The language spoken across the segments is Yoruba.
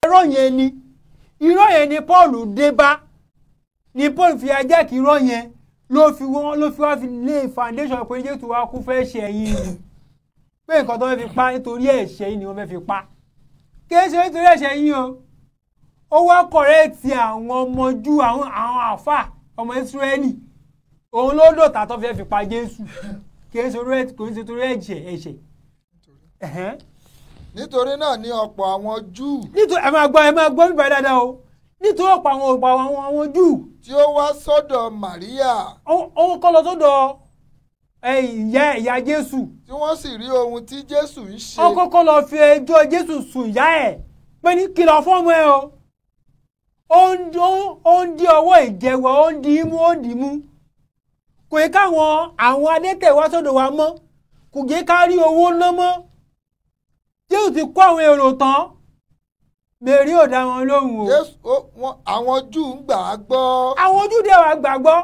irọ́ yẹn ni irọ́ yẹn ni Paul dé bá ni Paul fi ajá kí irọ́ yẹn ló fi wọ́n ló fi wá fi lé foundation pé Jésù wa kú fẹ́ ṣe ẹ̀yìn ni pé nǹkan tó fẹ́ fi pa nítorí ẹ̀ṣẹ̀ yìí ni wọ́n fẹ́ fi pa kì í ṣe nítorí ẹ̀ṣẹ̀ yìí o ó wá kọ̀rẹ́ẹ̀tì àwọn ọmọ Júù àwọn àwọn àfà ọmọ Ísírẹ́lì òun ló dòtà tó fẹ́ fi pa Jésù kì í ṣe torí kò ń ṣe torí ẹ̀ṣẹ̀ ẹ̀ṣẹ̀ ẹ̀hẹ́n. nítorí náà ni ọ̀pọ̀ àwọn júù nítorí ẹ máa gbọ́ ẹ máa gbọ́ nípa ẹ dáadáa o nítorí ọ̀pọ̀ àwọn ọ̀pọ̀ àwọn àwọn Júù tí ó wá sọ́dọ̀ Màríà òun kọ́ lọ sọ́dọ̀ ẹ, ìyá ìyá Jésù tí wọ́n sì rí ohun tí Jésù ń ṣe ó kọ́kọ́ lọ fi ẹjọ́ Jésù sùn ìyá ẹ̀ pé ní kìlọ̀ fọ́ọ̀mù ẹ o ó ń ó- ó ń di ọwọ́ ìjẹwọ́ ó ń di imú ó ń di imú kò yẹ káwọn àwọn adẹ́tẹ̀ wá sọ́dọ̀ wa mọ́ kò yẹ ká rí owó ná mọ́ Jésù ti kó àwọn èrò tán Mèrí ò dá wọn lóhùn o Jésù ó- wọ́n- àwọn júù ń gbà á gbọ́ àwọn ojúde wa gbàgbọ́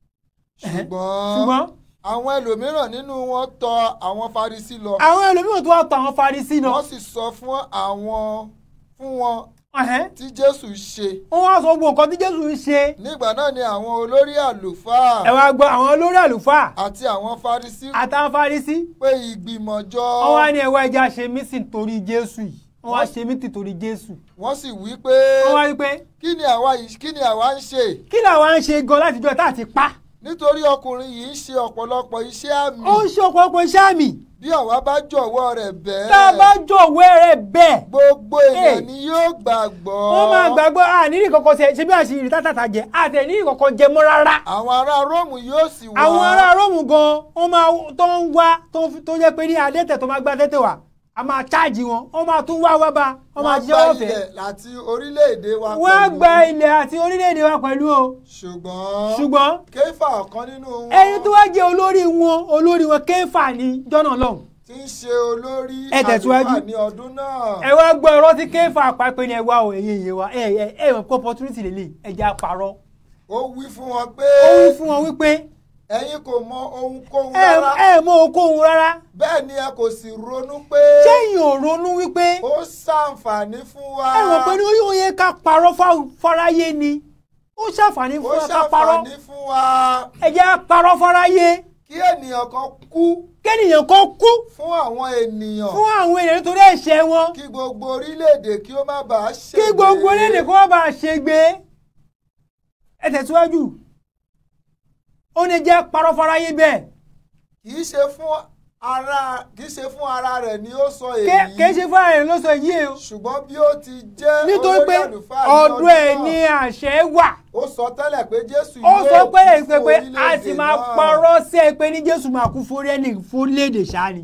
ṣùgbọ́n ṣùgbọ́n àwọn ẹlòmíràn nínú wọn tọ àwọn Farisí lọ àwọn ẹlòmíràn tó wà tọ̀ àwọn Farisí lọ wọ́n sì sọ fún àwọn fún wọn ẹ̀hẹ́n. tí Jésù ṣe wọ́n wá sọ gbogbo nǹkan tí Jésù ń ṣe nígbà náà ni àwọn olórí àlùfáà ẹ wá gbọ́ àwọn olórí àlùfáà àti àwọn Farisí àtàwọn Farisí pé ìgbìmọ̀ jọ wọ́n wá ní ẹwà ẹja ṣe mísìn torí Jésù yìí wọ́n wá ṣe mítì torí Jésù wọ́n sì wí pé wọ́n wá rí pé kí ni àwa yìí kí ni àwa ń ṣe kí làwa ń ṣe gan láti jọ tá àti pa nítorí ọkùnrin yìí ń ṣe ọ̀pọ̀lọpọ̀ iṣẹ́ àmì ó ń ṣe ọ̀pọ̀lọpọ̀ iṣẹ́ àmì bí àwa bá jọ̀wọ́ rẹ̀ bẹ́ẹ̀ tá a bá jọ̀wọ́ rẹ̀ bẹ́ẹ̀ gbogbo èèyàn Hey. ni yóò gbàgbọ́ wọ́n máa gbàgbọ́ àníní kankan ṣe ṣe bí àṣírí tátàtà jẹ àtẹ̀níní kankan jẹ mọ́ rárá àwọn ará Róòmù yóò sì wá àwọn ará Róòmù gan wọ́n máa tó ń wá tó ń- tó jẹ́ pé ní adẹ́tẹ̀ tó máa gbá tẹ́tẹ̀ wá a máa cháàjì wọn wọ́n máa tún wá wá bá wọ́n máa wọ́n ṣiṣẹ́ gba ọ̀fẹ́ ilẹ̀ àti orílẹ̀-èdè wa wọ́n á pẹ̀lú. gba ilẹ̀ àti orílẹ̀-èdè wa pẹ̀lú o ṣùgbọ́n ṣùgbọ́n kéfà ọ̀kan nínú wọn ẹni tó wá jẹ́ olórí wọn olórí wọn kéfà ní jọ́nà lọ́hùn tí ń ṣe olórí Ẹ tẹ̀síwájú. àlùfáà ní ọdún náà ẹ wá gbọ́ ọ̀rọ̀ tí kéfà pàápẹ́ ni ẹ wá o èyí èyí wa ẹ ẹ ẹ mọ̀ pé opportunity lè lè ẹ jẹ́ àpárọ̀ ó wí fún wọn pé ó wí fún wọn wípé ẹ̀yin kò mọ ohunkóhun ẹ rárá ẹ mọ okòhun rárá bẹ́ẹ̀ ni ẹ kò sì ronú pé sẹ́yìn ò ronú wípé ó ṣàǹfààní fún wa ẹ mọ̀ pé ní ó yẹ ká parọ́ fá- fáráyé ni ó ṣàǹfààní ó fún wa ká parọ́ ṣàǹfààní fún wa ẹ jẹ́ á parọ́ fáráyé kí ènìyàn kan kú kẹ́nìyàn kan kú fún àwọn ènìyàn fún àwọn èèyàn nítorí ẹ̀ṣẹ̀ wọn kí gbogbo orílẹ̀-èdè kí ó má bàa ṣègbé kí gbogbo orílẹ̀-èdè kó má bàa ṣègbé ẹ tẹ̀síwájú ó ní jẹ́ parọ́ fáráyé bẹ́ẹ̀ kì í ṣe fún ara kì í ṣe fún ara rẹ̀ ni ó sọ Ké- èyí kìí ṣe fún ààrẹ ló sọ yìí o ṣùgbọ́n bí ó ti jẹ́ nítorí olórí pé àlùfáà ní ọdún ẹ̀ náà, ní àṣẹ wà ó sọ tẹ́lẹ̀ pé Jésù ó sọ pé kú èpè fún pé a orílẹ̀-èdè sì máa náà. parọ́ sí ẹ pé ní Jésù máa kú fún ẹni fún léde sáni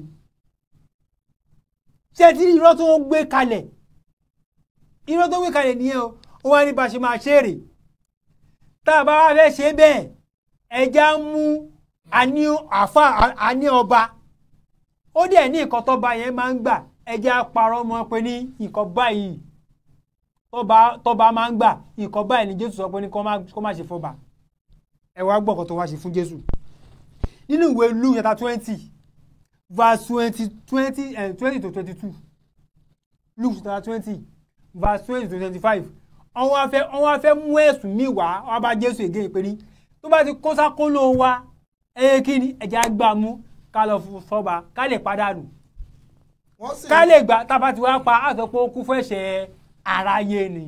ṣé tí irọ́ tó ń gbé kalẹ̀ irọ́ tó ń gbé kalẹ̀ nìyẹn o ó wá ní bá a ṣe máa ṣe èrè tá a bá wá fẹ́ ṣe bẹ́ẹ̀ ẹja ń mú àní àfa àní ọba ó dẹ̀ ní nǹkan tọ́ba yẹn máa ń gbà ẹja parọ́ mọ́ pé ní nǹkan báyìí tọ́ba tọ́ba máa ń gbà nǹkan báyìí ni Jésù sọ pé ní kó má kó má ṣe fọba ẹ wá gbọ́ nǹkan tó wá ṣe fún Jésù nínú ìwé Luke chapter twenty verse twenty twenty twenty to twenty two Luke chapter twenty verse twenty to twenty five wọ́n wá fẹ́ wọ́n wá fẹ́ mú ẹ̀sùn míì wá wọ́n bá Jésù ègé pé ní tó bá ti kó sákóló wa ẹ kí ni ẹ̀jẹ̀ á gbà mú ká lọ fún fọba ká lè padànù wọ́n sì ká lè gbà tá a bá ti wá pa á sọ pé ó kú fún ẹ̀ṣẹ̀ aráyé ni.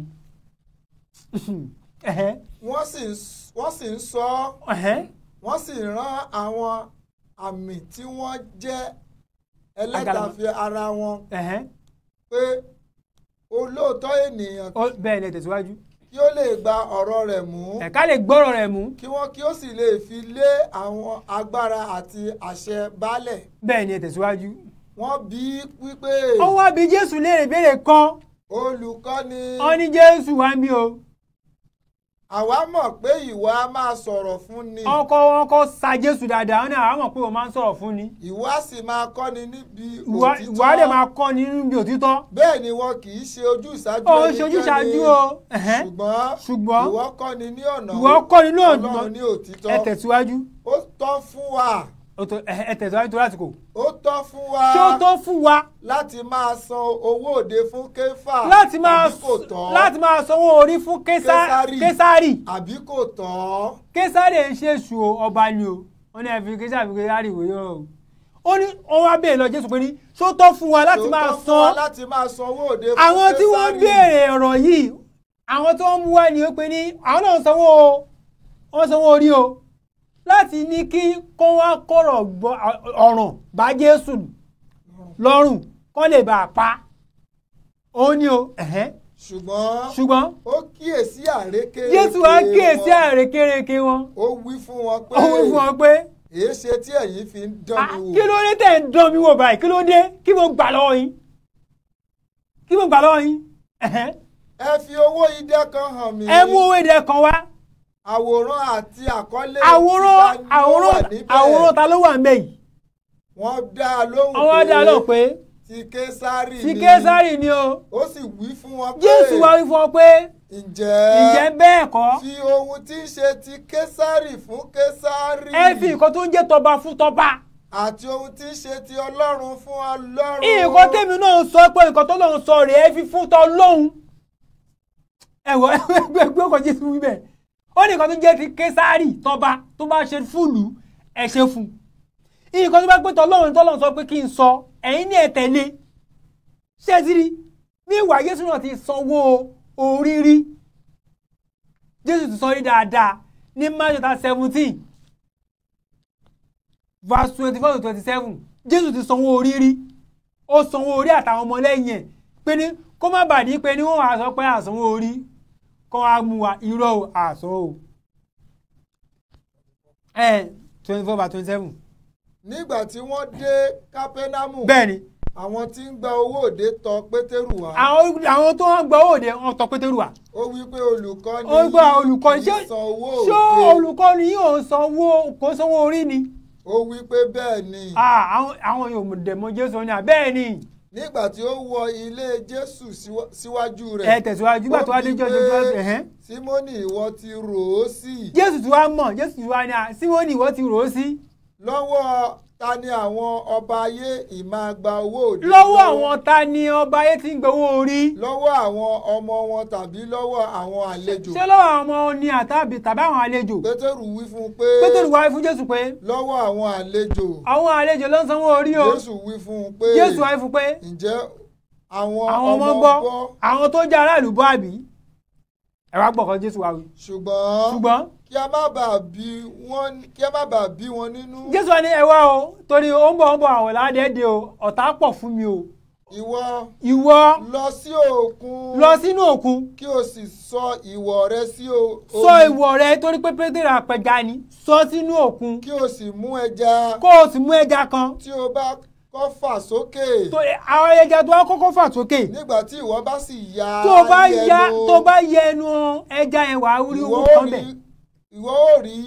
Ẹ̀hẹ́, wọ́n sì ń s- wọ́n sì ń sọ ọ́ ẹ̀hẹ́. wọ́n sì rán àwọn àmì tí wọ́n jẹ́ Àgàlà. ẹlẹ́dàáfẹ́ ara wọn ẹ̀hẹ́n. pé olóòótọ́ ènìyàn Ó bẹ́ẹ̀ ni ẹ tẹ̀síwájú. kí ó lè gba ọ̀rọ̀ rẹ̀ mú ẹ̀ka lè gbọ́rọ̀ rẹ̀ mú kí wọ́n kí ó sì lè fi lé àwọn agbára àti àṣẹ baálẹ̀ bẹ́ẹ̀ ni ẹ tẹ̀síwájú. wọ́n bí wípé ó wá bí Jésù léèrè béèrè kan olùkọ́ni ó ní Jésù wá ń bí o àwa mọ̀ pé ìwọ a máa sọ̀rọ̀ fún ni ọkọ ọkọ sa Jésù dáadáa ó ní àwọn mọ̀ pé o máa ń sọ̀rọ̀ fún ni ìwọ a sì máa kọ́ni níbi ìwà ìwà dẹ̀ máa kọ́ ni nínú bí òtítọ́ bẹ́ẹ̀ ni wọn kì í ṣe ojú ìṣáájú ó ń ẹnikẹ́ni, ṣojú ṣáájú o ẹ̀hẹ́n. ṣùgbọ́n ṣùgbọ́n ìwọ kọ́ni ní ọ̀nà ìwọ kọ́ ni Ọlọ́run lóòótọ́ ní òtítọ́ ẹ tẹ̀síwájú ó tọ́ fún wa ó tó ẹ ẹ tẹ̀síwájú tó lásìkò ó tọ́ fún wa ṣé ó tó fún wa láti máa san owó òde fún kéfà láti máa àbí kò tọ́ láti máa sanwó orí fún Késà- Késárì. késárì àbí kò tọ́ késárì ń ṣe èṣù o, ọba ni o wọn ní ẹfi késárì fi késárì wòye o ó ní wọn wá béèrè lọ jésù pé ní ṣó tó fún wa láti Ṣó máa tọ́ fún wa san láti máa san owó òde fún àwọn tí wọ́n Késárì? béèrè ọ̀rọ̀ yìí àwọn tó ń mú wá ni ó pé ní àwọn náà ń sanwó o wọ́n sanwó orí o láti ní kí kó wá kọ̀rọ̀ gbọ́ ọ̀ràn bá jésù lọ́rùn kó lè bá a pa òun ni o ẹ̀hẹ́n. ṣùgbọ́n ṣùgbọ́n ó kíyèsí àrékérekè jésù wá kíyèsí wọn. àrékérekè wọn ó wí fún wọn pé ó wí fún wọn pé èé ṣe tí ẹ̀yin fi ń dán "Ah, mi kí wò ló dé tẹ̀ ń dán mi wò báyìí kí ló dé kí mo gbà lọ́wọ́ yín kí mo gbà lọ́wọ́ yín ẹ̀hẹ́n. ẹ fi owó idẹ kan hàn mí ẹ mú owó èdè kan wá àwòrán àti àkọlé àwòrán tí ta ni ó wà àwòrán níbẹ̀. àwòrán ta ló wà ń bẹ̀ yìí wọ́n dá a lóhùn àwọn dá lọ pé ti késárì ti ni késárì ni o ó sì wí fún wọn pé jésù wá wí fún ọ pé ǹjẹ́ ǹjẹ́ bẹ́ẹ̀ kọ́ fi ohun tí ń ṣe ti késárì fún késárì ẹ fi nǹkan tó ń jẹ́ tọba fún tọba àti ohun tí ń ṣe ti ọlọ́run fún ọlọ́run nǹkan tèmi náà sọ pé nǹkan tó lọ́run sọ rèé ẹ fi fún tọ lóhun ẹ̀wọ̀ ẹgbẹ́ ọkọ̀ jésù wí bẹ́ẹ̀ ó ní nǹkan tó jẹ́ ti késárì tọba tó bá ṣe fúlù ẹ ṣe fún nǹkan tó bá pé tọlọ́run tọlọ́run sọ pé kí n sọ ẹ̀yin ní ẹ tẹ̀lé ṣé ẹ ti rí ní ìwà jésù náà ti sanwó orí rí jésù ti sọ rí dáadáa ní Matthew chapter seventeen verse twenty four to twenty seven jésù ti sanwó orí rí ó sanwó orí àtàwọn ọmọlẹ́yìn ẹ̀ pé ní kó má bàa ní pé ní wọ́n wá sọ pé àsanwó orí kó wá mú wa irọ́ o àsanwó o ẹ twenty four by twenty seven nígbà tí wọ́n dé kápẹ́námù bẹ́ẹ̀ ni àwọn tí ń gba owó òde tọ̀ pétérù wá àwọn àwọn tó ń gbọ́ òde wọn tọ pétérù wá ó wí pé olùkọ́ni ó gbọ́ olùkọ́ni kì ṣé í san owó ṣé òde olùkọ́ni yóò sanwó kó sanwó orí ni ó wí pé bẹ́ẹ̀ ni Ah, àwọn àwọn yóò dẹ̀ mọ jésù ní àbẹ́ẹ̀ ni nígbà tí ó wọ ilé jésù síwá- síwájú ẹ rẹ̀ tẹ̀síwájú nígbà tó wá dé ó jọ́ wí jọ́ pé, ẹ̀hẹ́n. símónì ìwọ ti rò ó sí jésù tí wàá mọ̀ jésù tí wàá ní à símónì ìwọ ti rò ó sí lọ́wọ́ ta ni àwọn ọba ayé ìmáa gba owó òde lọ́wọ́ àwọn ta ni ọba ayé ti ń gbowó orí lọ́wọ́ àwọn ọmọ wọn tàbí lọ́wọ́ àwọn àlejò ṣé lọ́wọ́ àwọn ọmọ ní àtàbí tàbí àwọn àlejò pétérù wí fún un pé pétérù wáyé fún jésù pé lọ́wọ́ àwọn àlejò àwọn àlejò ló ń sanwó orí o jésù wí fún un pé jésù wáyé fún pé ǹjẹ́ àwọn àwọn ọmọ ọmọ gbọ́ gbọ́ àwọn tó jẹ́ aráàlú bọ́ àbí ẹ wá gbọ́ kan jésù wá wí ṣùgbọ́n ṣùgbọ́n kí a má bàa bí wọn kí a má bàa bí wọn nínú jésù wá ní ẹ wá o torí ó ń bọ̀ ó ń bọ̀ àwọn ládẹ́ẹ̀dẹ́ o ọ̀tá pọ̀ fún mi o ìwọ ìwọ lọ sí òkun lọ sínú òkun kí o sì sọ ìwọ̀ rẹ sí o- sọ omi ìwọ̀ rẹ torí pé pétérù apẹja ni sọ sínú òkun kí o sì mú ẹja kó o sì mú ẹja kan tí o bá kọ́ fà sókè tó àwọn ẹja tó wá kọ́kọ́ fà sókè nígbà tí ìwọ bá sì ya tó o bá ẹnu, ya tó o bá yẹ ẹnu ẹja yẹn wàá rí ìwọ owó ó kan bẹ̀ rí ìwọ ó rí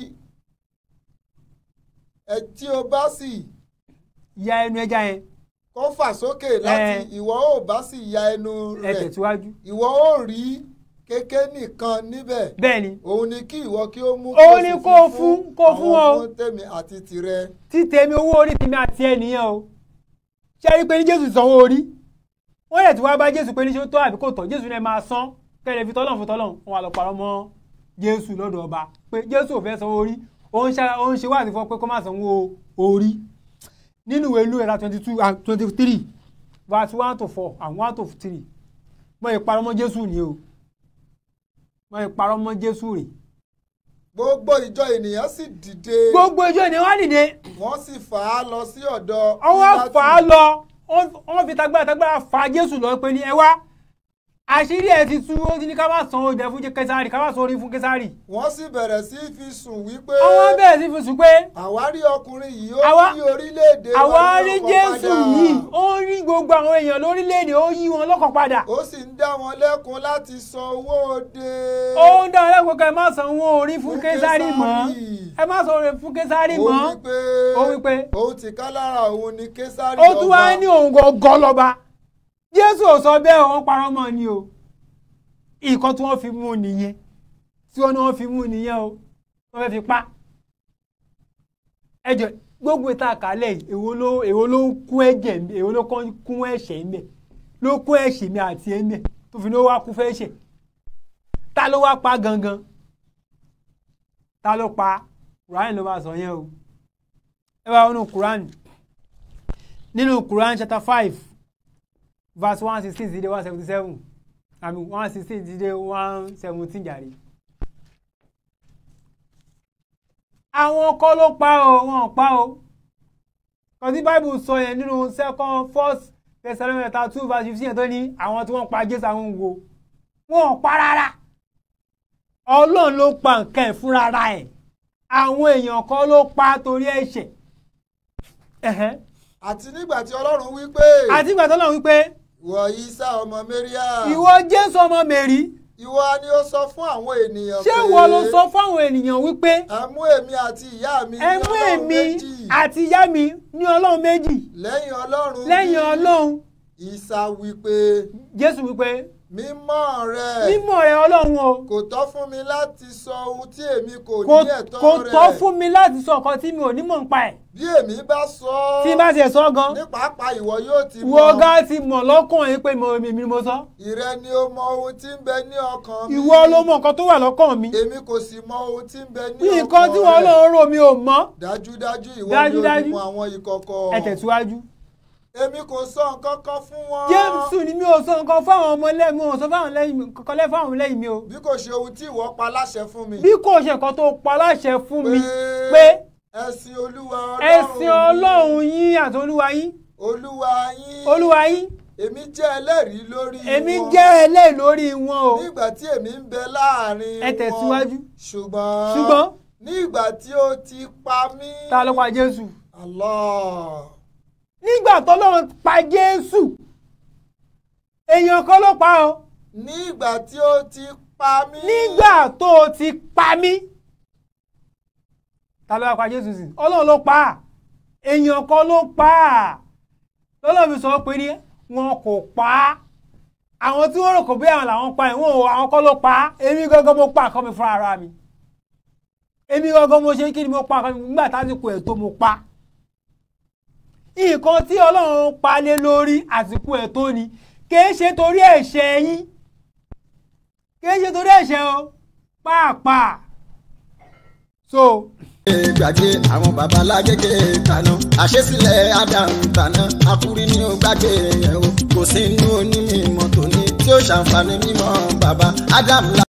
ẹ tí o bá sì ya ẹnu ẹja yẹn kọ́ fà sókè láti Ẹ. ìwọ ó bá sì ya ẹnu ẹ rẹ̀ tẹ̀síwájú ìwọ ó rí kéké nìkan níbẹ̀ bẹ́ẹ̀ ni òun ni kí ìwọ kí ó mú Òun sì ni fi kó o fún- kó o fún àwọn wọn. fún tèmi àti tìrẹ tí tèmi owó orí tèmi àti ẹ nìyẹn o ṣé rí i pé ní jésù sanwó orí wọ́n lè tí wá bá jésù pé ní ṣé ó tọ́ àbí kò tọ́ jésù náà máa san kẹ́lẹ́ fi tọ́lọ̀ fún tọ́lọ̀ wọn wà lọ parọ́ mọ́ jésù lọ́dọ̀ ọba pé jésù ò fẹ́ sanwó orí ó ń ṣe ó ń ṣe wáàsí fún ọ pé kó má sanwó orí nínú ìwé ìlú ẹ̀rá twenty two and twenty three verse one to four and one to three mọ ìparọ́ mọ́ jésù ni o mọ ìparọ́ mọ́ jésù rè gbogbo ìjọ ènìyàn sì dìde gbogbo ìjọ ni wọ́n dìde wọ́n sì fà á lọ sí ọ̀dọ̀ ọwọ́ Pílátù. fà á lọ wọ́n fi tagbára tagbára fà jésù lọ pé ní ẹ wá àṣírí ẹ ti tú ó ti ní ká má san oúnjẹ fún kẹsàrì ká má san orí fún kẹsàrì wọ́n sì bẹ̀rẹ̀ sí í fi sùn wípé àwọn bẹ̀rẹ̀ sí fi sùn pé àwárí ọkùnrin yìí ó Àwa- yí orílẹ̀-èdè wa àwa ní rí ọkàn jésù padà. yìí ó ń rí gbogbo àwọn èèyàn lórílẹ̀‐èdè ó yí wọn lọ́kàn padà ó sì ń dá wọn lẹ́kun láti san owó òde. ó ń dá ọlẹ́kùn ká ẹ má san owó orí fún Fún kẹsàrì mọ́ Késárì. ẹ má san orí fún kẹsàrì ó mọ́ wí pé ó wí pé òun ti ká lára òun ni késárì ó tún wá ní òun gangan lọ́ba jésù ò sọ bẹ́ẹ̀ wọ́n parọ́ mọ́ ni o nǹkan tí wọ́n fi mú nìyẹn tí wọ́n ní wọ́n fi mú nìyẹn o wọ́n fẹ́ fi pa ẹjọ́ gbogbo ìta àkàlẹ̀ yìí, èwo ló èwo ló ń kún ẹ̀jẹ̀ mi èwo ló kàn kún ẹ̀ṣẹ̀ mi ló kún ẹ̀ṣẹ̀ mi àti ẹ̀mí tó fi ní ó wá kú fẹ́ ṣẹ̀ ta ló wá pa gangan ta ló pa Quran ló máa sọ yẹn o ẹ bá wọnú Quran nínú Quran chapter five verse one sixteen sí dé one seventy seven àmì one sixteen sí dé one seventeen jàre. àwọn kọ́ ló pa o wọn ò pa o kan tí bible sọ yẹn nínú second first Thessalonica two verse fifteen tó ní àwọn tí wọ́n pa Jésù àwọn wo wọn ò pa rárá Ọlọ́run ló pa nǹkan ẹ̀ fúnra ra ẹ̀ àwọn èèyàn kọ́ ló pa torí ẹ̀ṣẹ̀ ẹ̀hẹ́n. àti nígbà tí ọlọ́run wí pé àti ìgbà tó lọ wípé ìwọ Ìsá ọmọ Méríà ìwọ Jésù ọmọ Mèrí ìwọ ni ó sọ fún àwọn ènìyàn ṣé ìwọ ló sọ fáwọn ènìyàn wípé ẹ mú èmi àti ìyá mi ní ẹ mú ọlọ́run èmi méjì àti ìyá mi ní Ọlọ́run méjì lẹ́yìn ọlọ́run lẹ́yìn bí Ọlọ́run Ìsá wí pé Jésù wípé mímọ́ rẹ mímọ́ rẹ Ọlọ́run o kò tọ́ fún mi láti sọ ohun tí èmi kò kò ní ẹ̀tọ́ kò rẹ̀ tọ́ fún mi láti sọ nǹkan tí mi ò ní mọ̀ nípa ẹ̀ bí èmi bá sọ ọ́ tí bá tiẹ̀ sọ gan ní pàápàá ìwọ yóò ti ìwọ ọ̀gá ti mọ̀ lọ́kàn yín pé mo èmi ni mo sọ ìrẹ ni ó mọ ohun tí ń bẹ ní ọkàn mi ìwọ ló mọ̀ nǹkan tó wà lọ́kàn mi èmi kò sì mọ ohun tí ń bẹ ní ọkàn nǹkan tí wọ́n rẹ̀. lọ́ọ́ rò mi ò mọ̀ dájúdájú ìwọ ni Dájúdájú. olùmọ̀ àwọn ìkọ̀kọ̀ ẹ tẹ̀síwájú. èmi kò sọ nǹkan kan fún wọn Jésù ni mi ò sọ nǹkan fáwọn ọmọ lẹ́yìn mi ò sọ fáwọn lẹ́yìn mi kankan lẹ́yìn fáwọn lẹ́yìn mi o bí kò ṣe ohun tí ìwọ pa láṣẹ fún mi bí kò ṣe nǹkan tó pa láṣẹ fún mi pé pé ẹ̀sìn olúwa ẹ̀sìn Ọlọ́run yín àti olúwa yín olúwa yín olúwa yín èmi jẹ́ ẹlẹ́rìí lórí èmi wọn jẹ́ ẹlẹ́yìn lórí wọn o nígbà tí èmi ń bẹ láàrin Ẹ tẹ̀síwájú. wọn ṣùgbọ́n ṣùgbọ́n ní ìgbà tí ó ti pa mí ta ló pa Jésù Allah nígbà tọ́lọ́run pa Jésù èèyàn kan ló pa o ní ìgbà tí ó ti pa mí nígbà tó o ti pa mí ta ló wá pa Jésù sí Ọlọ́run ló pa á èèyàn kan ló pa á lọ́lọ́run fi sọ pé ní wọn kò pa á àwọn tí wọ́n rò kò bí àwọn làwọn pa ẹ̀ wọ́n ò àwọn kan ló pa á èmi gangan mo pa àkọ́ mi fúnra ara mi èmi gangan mo ṣe kí ni mo pa àkọ́ mi nígbà tásìkò ẹ̀ tó mo pa nǹkan tí Ọlọ́run pa lé lórí àsìkò ẹ̀ tó ni kìí ṣe torí ẹ̀ṣẹ̀ yín kìí ṣe torí ẹ̀ṣẹ̀ o pàápàá so gbàgbé àwọn babalágége tàná àṣesílẹ̀ Adam tàná akúrí ní ó gbàgbé yẹn o kò sí inú onímọ̀ tòní tí ó ṣàǹfààní mímọ́ bàbá Adam.